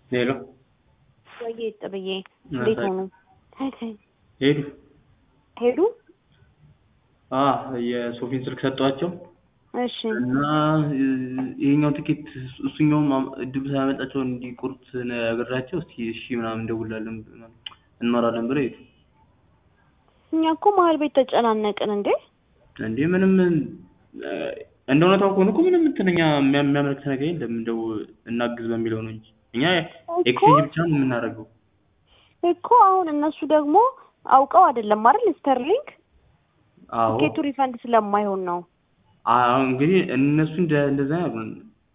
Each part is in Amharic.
ሄሎ ወይዬ ጥብዬ እንዴት ሆኑ? ሄዱ ሄዱ? አ የሶፊን ስልክ ሰጠኋቸው እሺ እና ይሄኛው ትኬት እሱኛውም እድሉ ሳያመልጣቸው እንዲቆርጥ ነግሬያቸው እስኪ እሺ ምናምን እንደውላለን እንኖራለን ብለው ሄዱ። እኛ እኮ መሀል ቤት ተጨናነቅን እንዴ። እንዴ ምንም እንደ እውነታው ከሆነ እኮ ምንም እንትን እኛ የሚያመለክት ነገር የለም እንደው እናግዝ በሚለው ነው እንጂ እኛ ኤክስቼንጅ ብቻ ነው የምናደርገው። እኮ አሁን እነሱ ደግሞ አውቀው አይደለም አይደል ስተርሊንግ አዎ ቲኬቱ ሪፈንድ ስለማይሆን ነው። አሁን እንግዲህ እነሱ እንደ እንደዛ ያሉን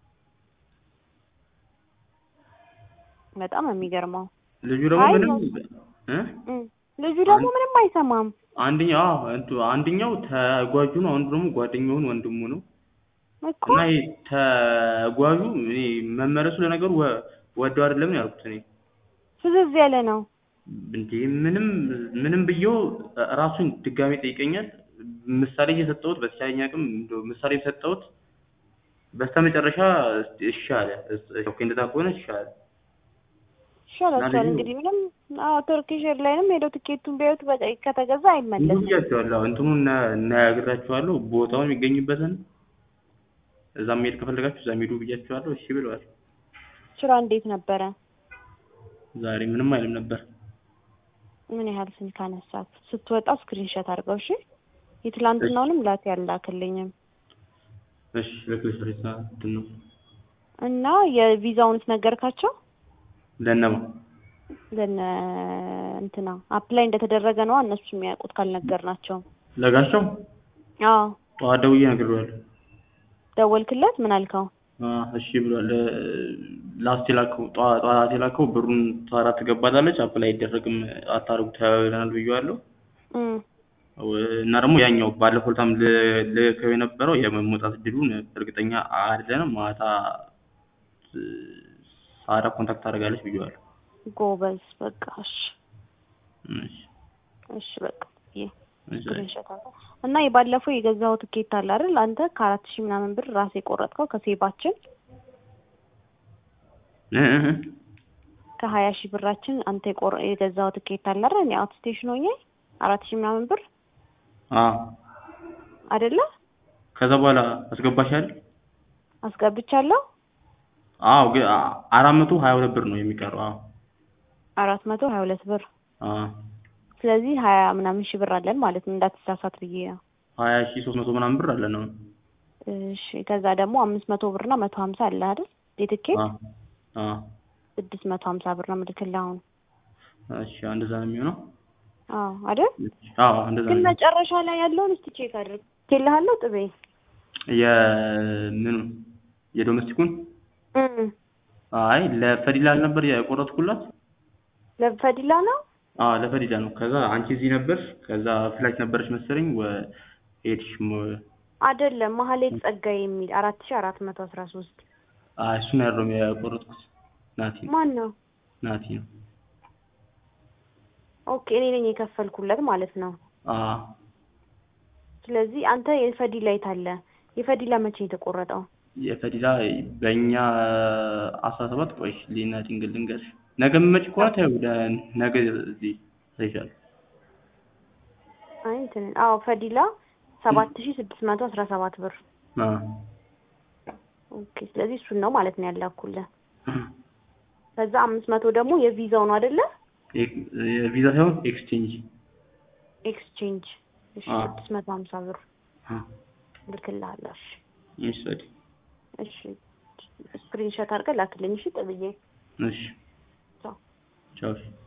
በጣም ነው የሚገርመው። ልጁ ደግሞ አይ ምንም ነው። እ እም፣ ልጁ ደግሞ ምንም አይሰማም። አንደኛው አዎ እንቱ አንደኛው ተጓዡ ነው፣ አንዱ ደግሞ ጓደኛውን ወንድሙ ነው። እኮ እና ይሄ ተጓዡ እኔ መመለሱ ለነገሩ ወ- ወደው አይደለም ነው ያልኩት እኔ ፍዝዝ ያለ ነው። እንዴ ምንም ምንም ብየው ራሱን ድጋሜ ጠይቀኛል። ምሳሌ እየሰጠሁት በተቻለኝ አቅም እንደው ምሳሌ የሰጠሁት በስተመጨረሻ እሺ አለ። ኦኬ እንደዛ ከሆነ እሺ አለ። ይሻላቸዋል ልጁ- እንግዲህ ምንም አዎ ቱርኪሽ ኤርላይንም ሄደው ቲኬቱን ቢያዩት በቃ ከተገዛ ብዙ አይመለስም። ብያቸዋለሁ። እንትኑ እናያግራችኋለሁ ቦታውን የሚገኝበትን እዛም መሄድ ከፈለጋችሁ እዛም ሄዱ ብያችኋለሁ። እሺ ብለዋል። ስራ እንዴት ነበረ? ዛሬ ምንም አይልም ነበር። ምን ያህል ስልክ አነሳት? ስትወጣ ስክሪንሾት አድርገው እሺ። የትላንትናውንም ላት ያላክልኝም እሺ ለክልስ ሬሳ እንትን ነው እና የቪዛውንስ ነገርካቸው? ለነማ ለነ እንትና አፕላይ እንደተደረገ ነው እነሱ የሚያውቁት ካልነገርናቸው። ለጋሻው አዎ ጠዋት ደውዬ ነግሬዋለሁ። ደወልክለት? ምን አልከው? አ እሺ ብሏል። ላስት የላከው ጠዋ- ጠዋት የላከው ብሩን ታራ ትገባላለች አፕላይ አይደረግም አታርጉ ተብለናል ብዬዋለሁ። እም እና ደግሞ ያኛው ባለፈው ዕለታም ል- ልከው የነበረው የመውጣት እድሉን እርግጠኛ አይደለንም። ማታ ሳራ ኮንታክት ታደርጋለች ብዬዋለሁ። ጎበዝ በቃ እሺ እሺ እሺ በቃ ይሄ እሺ ስክሪንሾት አድርገው እና የባለፈው የገዛኸው ትኬት አለ አይደል? አንተ ከአራት ሺህ ምናምን ብር ራስ የቆረጥከው ከሴባችን እ እ እ ከሀያ ሺህ ብራችን አንተ የቆረ የገዛኸው ትኬት አለ አይደል? እኔ አውት ስቴሽን ሆኜ አራት ሺህ ምናምን ብር አ አይደለ ከዛ በኋላ አስገባሽ አይደል? አስገብቻለሁ። አዎ ግን አ- አራት መቶ ሀያ ሁለት ብር ነው የሚቀረው። አዎ አራት መቶ ሀያ ሁለት ብር አ ስለዚህ ሀያ ምናምን ሺህ ብር አለን ማለት ነው። እንዳትሳሳት ብዬ ነው። ሀያ ሺህ ሶስት መቶ ምናምን ብር አለ ነው። እሺ ከዛ ደግሞ አምስት መቶ ብር እና መቶ ሀምሳ አለ አይደል? የትኬት አ አ ስድስት መቶ ሀምሳ ብር ነው የምልክልህ አሁን። እሺ እንደዛ ነው የሚሆነው። አዎ አይደል? አዎ እንደዛ ግን ነው። መጨረሻ ላይ ያለውን እስቲ ቼክ አድርግ። ልሃለሁ ጥቤ የምኑ የዶሜስቲኩን እም አይ ለፈዲላ አልነበር የቆረጥኩላት? ለፈዲላ ነው አዎ ለፈዲላ ነው። ከዛ አንቺ እዚህ ነበር፣ ከዛ ፍላይት ነበረች መሰለኝ ወ ሄድሽ ሞ- አይደለም መሀሌት ጸጋዬ የሚል አራት ሺህ አራት መቶ አስራ ሶስት አይ እሱን ያለው የቆረጥኩት ናቲ ነው ማን ነው? ናቲ ነው። ኦኬ እኔ ነኝ የከፈልኩለት ማለት ነው። አዎ ስለዚህ አንተ የፈዲላ የት አለ? የፈዲላ መቼ ነው የተቆረጠው? የፈዲላ በእኛ አስራ ሰባት ቆይሽ ሊና ድንግል ልንገርሽ ነገ የምመጪ ከሆነ ተይው ወደ ነገ እዚህ እይሻለሁ። አይ እንትን አዎ ፈዲላ ሰባት ሺህ ስድስት መቶ አስራ ሰባት ብር። አዎ ኦኬ ስለዚህ እሱን ነው ማለት ነው ያላኩልህ። ከዛ አምስት መቶ ደግሞ የቪዛው ነው አይደለ? ኤክ- የቪዛ ሳይሆን ኤክስቼንጅ ኤክስቼንጅ እሺ አዎ። ስድስት መቶ ሀምሳ ብር ልክልሃለሁ። እሺ ይሰድ እሺ ስክሪንሾት አድርገህ ላክልኝ። እሺ ጥብዬ እሺ ቻው። ቻው እሺ